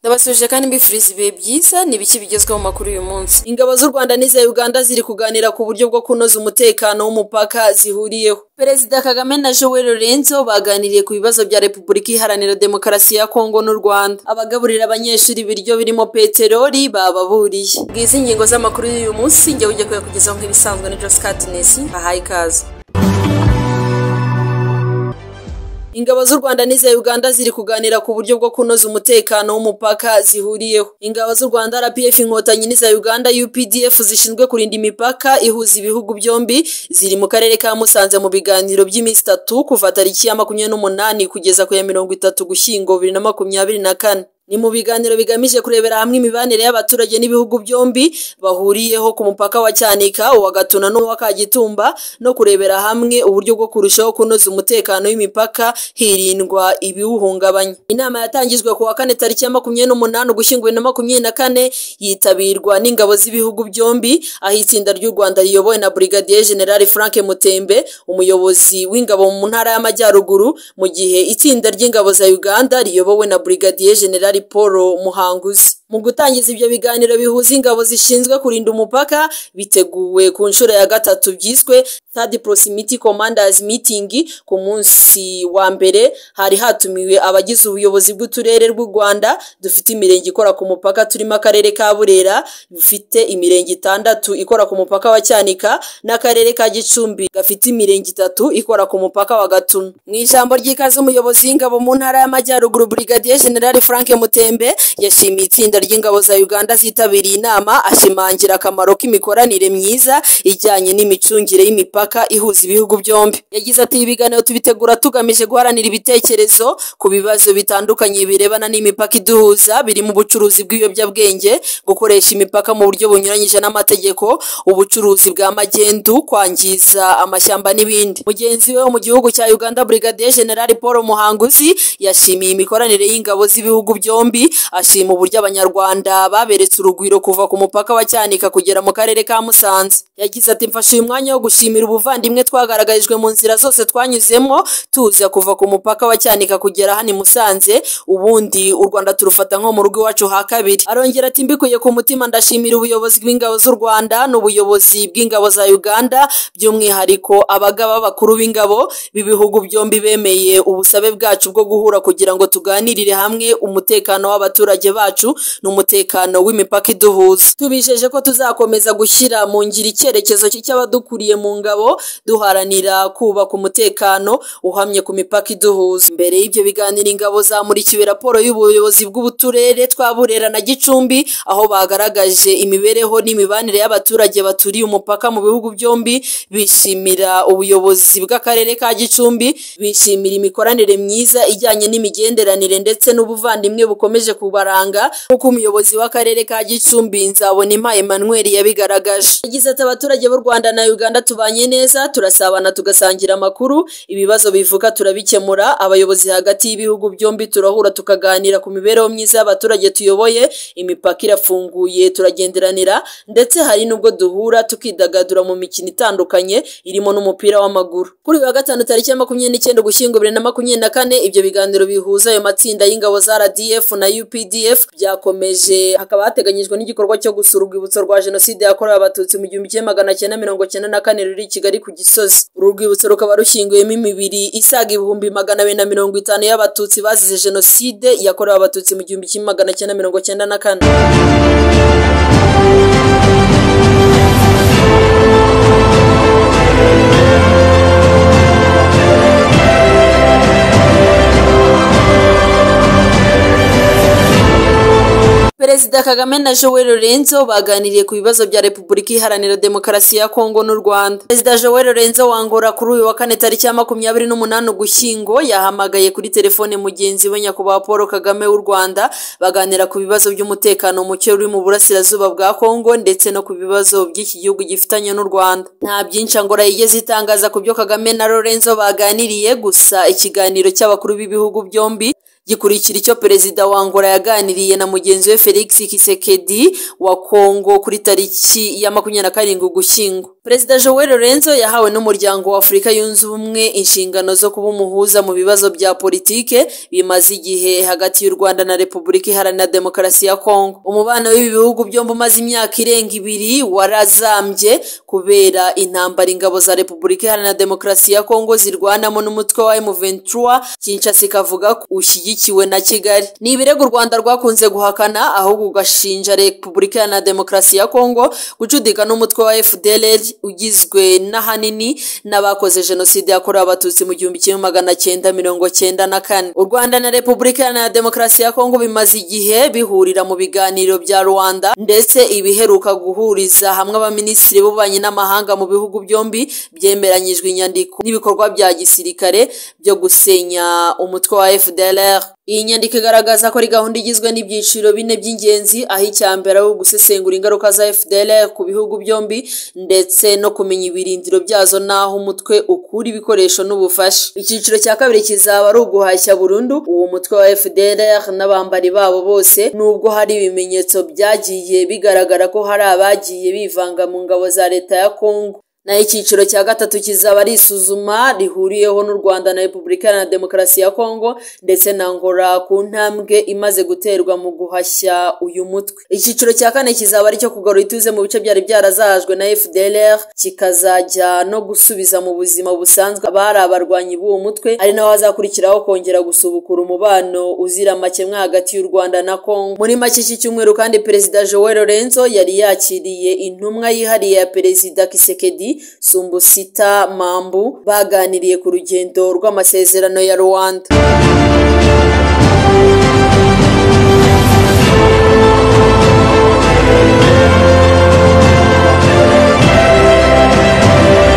Ndabasubije kandi mbifuriza ibihe byiza ni ibiki bigezweho mu makuru y'uyu munsi. Ingabo z'u Rwanda n'iza Uganda ziri kuganira ku buryo bwo kunoza umutekano w'umupaka zihuriyeho. Perezida Kagame na Joel Lorenzo baganiriye ku bibazo bya Repubulika Iharanira Demokarasi ya Kongo n'u Rwanda. Abagaburira abanyeshuri ibiryo birimo peteroli bababuriye. Ngizi ingingo z'amakuru y'uyu munsi njye ujya kuyakugezaho nk'ibisanzwe na Josie Katness, ahaye ikaze. Ingabo z'u Rwanda n'iza Uganda ziri kuganira ku buryo bwo kunoza umutekano w'umupaka zihuriyeho. Ingabo z'u Rwanda RPF inkotanyi n'iza Uganda UPDF zishinzwe kurinda imipaka ihuza ibihugu byombi ziri mu karere ka Musanze mu biganiro by'iminsi itatu kuva tariki ya makumyabiri n'umunani kugeza ku ya mirongo itatu Gushyingo bibiri na makumyabiri na kane. Ni mu biganiro bigamije kurebera hamwe imibanire y'abaturage n'ibihugu byombi bahuriyeho ku mupaka wa Cyanika, uwa Gatuna n'uwa Kagitumba no kurebera hamwe uburyo bwo kurushaho kunoza umutekano w'imipaka hirindwa ibiwuhungabanya. Inama yatangijwe ku wa kane tariki ya makumyabiri n'umunani Ugushyingo bibiri na makumyabiri na kane yitabirwa n'ingabo z'ibihugu byombi aho itsinda ry'u Rwanda riyobowe na Brigadier General Frank Mutembe umuyobozi w'ingabo mu ntara y'Amajyaruguru mu gihe itsinda ry'ingabo za Uganda riyobowe na Brigadier General Paul Muhanguzi. Mu gutangiza ibyo biganiro bihuza ingabo zishinzwe kurinda umupaka biteguwe ku nshuro ya gatatu byiswe Third Proximity Commanders Meeting ku munsi wa mbere hari hatumiwe abagize ubuyobozi bw'uturere rw'u Rwanda dufite imirenge ikora ku mupaka turimo akarere ka Burera bufite imirenge itandatu ikora ku mupaka wa Cyanika n'akarere ka Gicumbi gafite imirenge itatu ikora ku mupaka wa Gatuna. Mu ijambo ry'ikaze umuyobozi w'ingabo mu ntara y'Amajyaruguru Brigadier General Frank Mutembe yashimiye itsinda ry'ingabo za Uganda zitabiriye inama ashimangira akamaro k'imikoranire myiza ijyanye n'imicungire y'imipaka ihuza ibihugu byombi. Yagize ati ibiganiro tubitegura tugamije guharanira ibitekerezo ku bibazo bitandukanye birebana n'imipaka iduhuza birimo ubucuruzi bw'ibiyobyabwenge, gukoresha imipaka mu buryo bunyuranyije n'amategeko, ubucuruzi bwa magendu, kwangiza amashyamba n'ibindi. Mugenzi we wo mu gihugu cya Uganda Brigadier General Paul Muhanguzi yashimiye imikoranire y'ingabo z'ibihugu byombi ashima uburyo abanyarwanda baberetse urugwiro kuva ku mupaka wa Cyanika kugera mu karere ka Musanze yagize ati mfashe uyu mwanya wo gushimira ubuvandimwe twagaragarijwe mu nzira zose twanyuzemo tuza kuva ku mupaka wa Cyanika kugera hano i Musanze ubundi u Rwanda turufata nko mu rugo iwacu ha kabiri arongera ati mbikuye ku mutima ndashimira ubuyobozi bw'ingabo z'u Rwanda n'ubuyobozi bw'ingabo za Uganda by'umwihariko abagaba bakuru b'ingabo b'ibihugu byombi bemeye ubusabe bwacu bwo guhura kugira ngo tuganirire hamwe umutekano w'abaturage bacu n'umutekano w'imipaka iduhuza tubijeje ko tuzakomeza gushyira mu ngiro icyerekezo cy'abadukuriye mu ngabo duharanira kubaka umutekano uhamye ku mipaka iduhuza mbere y'ibyo biganiro ingabo zamurikiwe raporo y'ubuyobozi bw'uturere twa Burera na Gicumbi aho bagaragaje imibereho n'imibanire y'abaturage baturiye umupaka mu bihugu byombi bishimira ubuyobozi bw'akarere ka Gicumbi bishimira imikoranire myiza ijyanye n'imigenderanire ndetse n'ubuvandimwe bukomeje kubaranga nk'uko umuyobozi w'akarere ka Gicumbi nzabona impaye Emmanuel yabigaragaje yagize ati abaturage b'u Rwanda na Uganda tubanye neza turasabana tugasangira amakuru ibibazo bivuka turabikemura abayobozi hagati y'ibihugu byombi turahura tukaganira ku mibereho myiza y'abaturage tuyoboye imipaka irafunguye turagenderanira ndetse hari n'ubwo duhura tukidagadura mu mikino itandukanye irimo n'umupira w'amaguru kuri uyu wa gatanu tariki ya makumyabiri n'icyenda Ugushyingo bibiri na makumyabiri na kane ibyo biganiro bihuza ayo matsinda y'ingabo za RDF na UPDF byakomeje hakaba hateganyijwe n'igikorwa cyo gusura urwibutso rwa jenoside yakorewe abatutsi mu gihumbi kimwe magana cyenda mirongo cyenda na kane ruri i Kigali ku Gisozi uru rwibutso rukaba rushyinguyemo imibiri isaga ibihumbi magana abiri na mirongo itanu y'abatutsi bazize jenoside yakorewe abatutsi mu gihumbi kimwe magana cyenda mirongo cyenda na kane Perezida Kagame na Joel Lorenzo baganiriye ku bibazo bya Repubulika Iharanira Demokarasi ya Kongo n'u Rwanda. Perezida Joel Lorenzo wangora kuri uyu wa kane tariki ya makumyabiri n'umunani Ugushyingo yahamagaye kuri telefone mugenzi we nyakubahwa Paul Kagame w'u Rwanda baganira ku bibazo by'umutekano muke uri mu burasirazuba bwa Kongo ndetse no ku bibazo by'iki gihugu gifitanye n'u Rwanda. Nta byinshi angora yigeze itangaza ku byo Kagame na Lorenzo baganiriye gusa ikiganiro cy'abakuru b'ibihugu byombi gikurikira icyo perezida wa Angola yaganiriye na mugenzi we Felix Tshisekedi wa Kongo kuri tariki ya makumyabiri na karindwi Ugushyingo Perezida Joel Lorenzo yahawe n'umuryango wa Afurika yunze ubumwe inshingano zo kuba umuhuza mu bibazo bya politike bimaze igihe hagati y'u Rwanda na Repubulika Iharanira Demokarasi ya Kongo. Umubano w'ibi bihugu byombi umaze imyaka irenga ibiri warazambye kubera intambara ingabo za Repubulika Iharanira Demokarasi ya Kongo zirwanamo n'umutwe wa M23 Kinshasa ikavuga ko ushyigikiwe na Kigali. Ni ibirego u Rwanda rwakunze guhakana ahubwo ugashinja Repubulika Iharanira Demokarasi ya Kongo gucudika n'umutwe wa FDLR ugizwe n'ahanini n'abakoze jenoside yakorewe abatutsi mu gihumbi kimwe magana cyenda mirongo cyenda na kane u rwanda na repubulika iharanira demokarasi ya kongo bimaze igihe bihurira mu biganiro bya rwanda ndetse ibiheruka guhuriza hamwe abaminisitiri b'ububanyi n'amahanga mu bihugu byombi byemeranyijwe inyandiko n'ibikorwa bya gisirikare byo gusenya umutwe wa fdlr iyi nyandiko igaragaza ko ari gahunda igizwe n'ibyiciro bine by'ingenzi aho icya mbere ari ugusesengura ingaruka za FDLR ku bihugu byombi ndetse no kumenya ibirindiro byazo n'aho umutwe ukura ibikoresho n'ubufasha icyiciro cya kabiri kizaba ari uguhashya burundu uwo mutwe wa FDLR n'abambari babo bose nubwo hari ibimenyetso byagiye bigaragara ko hari abagiye bivanga mu ngabo za leta ya Congo naho icyiciro cya gatatu kizaba ari isuzuma rihuriyeho n'u Rwanda na Repubulika Iharanira Demokarasi ya Kongo ndetse na Angola ku ntambwe imaze guterwa mu guhashya uyu mutwe. Icyiciro cya kane kizaba ari icyo kugarura ituze mu bice byari byarazajwe na FDLR kikazajya no gusubiza mu buzima busanzwe abari abarwanyi b'uwo mutwe ari naho hazakurikiraho kongera gusubukura umubano uzira amakemwa hagati y'u Rwanda na Kongo. Muri make iki cyumweru kandi Perezida Joel Lorenzo yari yakiriye intumwa yihariye ya Perezida Kisekedi Sumbusita Mambu baganiriye ku rugendo rw'amasezerano ya Rwanda.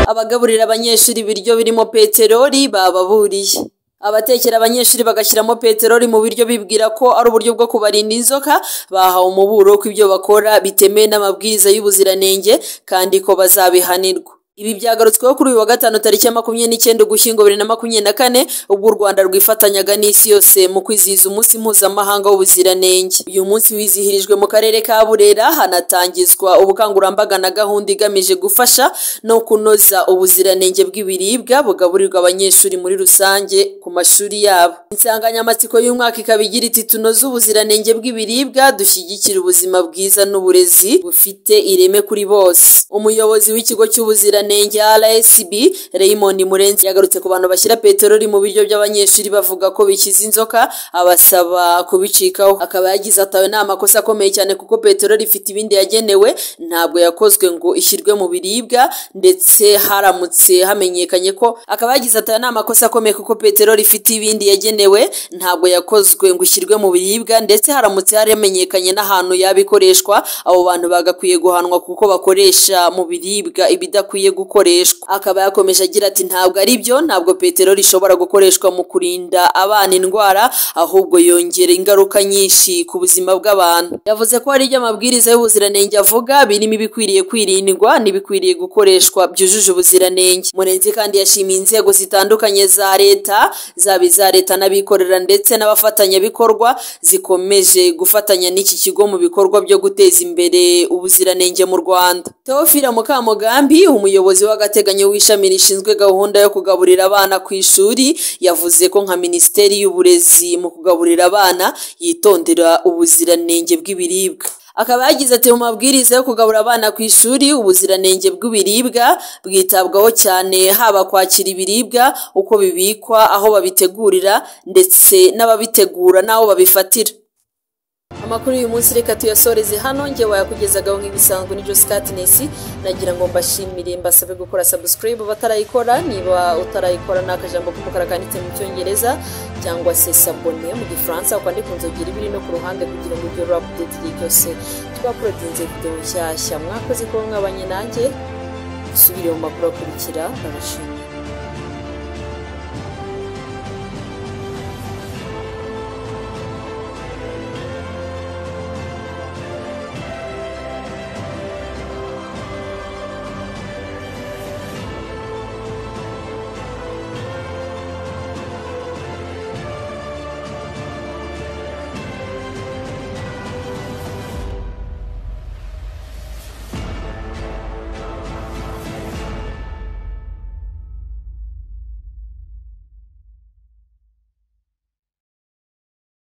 Abagaburira abanyeshuri ibiryo birimo peteroli bababuriye. abatekera abanyeshuri bagashyiramo peteroli mu biryo bibwira ko ari uburyo bwo kubarinda inzoka bahawe umuburo ko ibyo bakora bitemewe n'amabwiriza y'ubuziranenge kandi ko bazabihanirwa ibi byagarutsweho kuri uyu wa gatanu tariki ya makumyabiri n'icyenda ugushyingo bibiri na makumyabiri na kane ubwo u rwanda rwifatanyaga n'isi yose mu kwizihiza umunsi mpuzamahanga w'ubuziranenge uyu munsi wizihirijwe mu karere ka burera hanatangizwa ubukangurambaga na gahunda igamije gufasha no kunoza ubuziranenge bw'ibiribwa bugaburirwa abanyeshuri muri rusange ku mashuri yabo insanganyamatsiko y'umwaka ikaba igira iti tunoze ubuziranenge bw'ibiribwa dushyigikire ubuzima bwiza n'uburezi bufite ireme kuri bose umuyobozi w'ikigo cy'ubuziranenge ubuziranenge RSB Raymond Murenzi yagarutse ku bantu bashyira peteroli mu biryo by'abanyeshuri bavuga ko bikiza inzoka abasaba kubicikaho akaba yagize atawe nta makosa akomeye cyane kuko peteroli ifite ibindi yagenewe ntabwo yakozwe ngo ishyirwe mu biribwa ndetse haramutse hamenyekanye ko akaba yagize atawe nta makosa akomeye kuko peteroli ifite ibindi yagenewe ntabwo yakozwe ngo ishyirwe mu biribwa ndetse haramutse haramenyekanye n'ahantu yabikoreshwa abo bantu bagakwiye guhanwa kuko bakoresha mu biribwa ibidakwiye gukoreshwa akaba yakomeje agira ati ntabwo ari byo ntabwo peteroli ishobora gukoreshwa mu kurinda abana indwara ahubwo yongera ingaruka nyinshi ku buzima bw'abantu yavuze ko hari ibyo amabwiriza y'ubuziranenge avuga birimo ibikwiriye kwirindwa n'ibikwiriye gukoreshwa byujuje ubuziranenge murenzi kandi yashimiye inzego zitandukanye za leta zaba iza leta n'abikorera ndetse n'abafatanyabikorwa zikomeje gufatanya n'iki kigo mu bikorwa byo guteza imbere ubuziranenge mu rwanda teofila mukamugambi umuyobozi umuyobozi w'agateganyo w'ishami rishinzwe gahunda yo kugaburira abana ku ishuri yavuze ko nka minisiteri y'uburezi mu kugaburira abana yitondera ubuziranenge bw'ibiribwa akaba yagize ati mu mabwiriza yo kugabura abana ku ishuri ubuziranenge bw'ibiribwa bwitabwaho cyane haba kwakira ibiribwa uko bibikwa aho babitegurira ndetse n'ababitegura n'aho babifatira amakuru y'uyu munsi reka tuyasoreze hano nge wayakugezagaho nk'ibisanzwe ni Josie Katness nagira ngo mbashimire mbasabe gukora subscribe batarayikora niba utarayikora ni akajambo k'umukara kanditse mu cyongereza cyangwa se sabone mu gifaransa ukandika inzogera ibiri no ku ruhande kugira ngo ugere update igihe cyose twaporodinze video nshyashya mwakoze kuba mwabanye nanjye dusubire mu makuru akurikira ndabashimira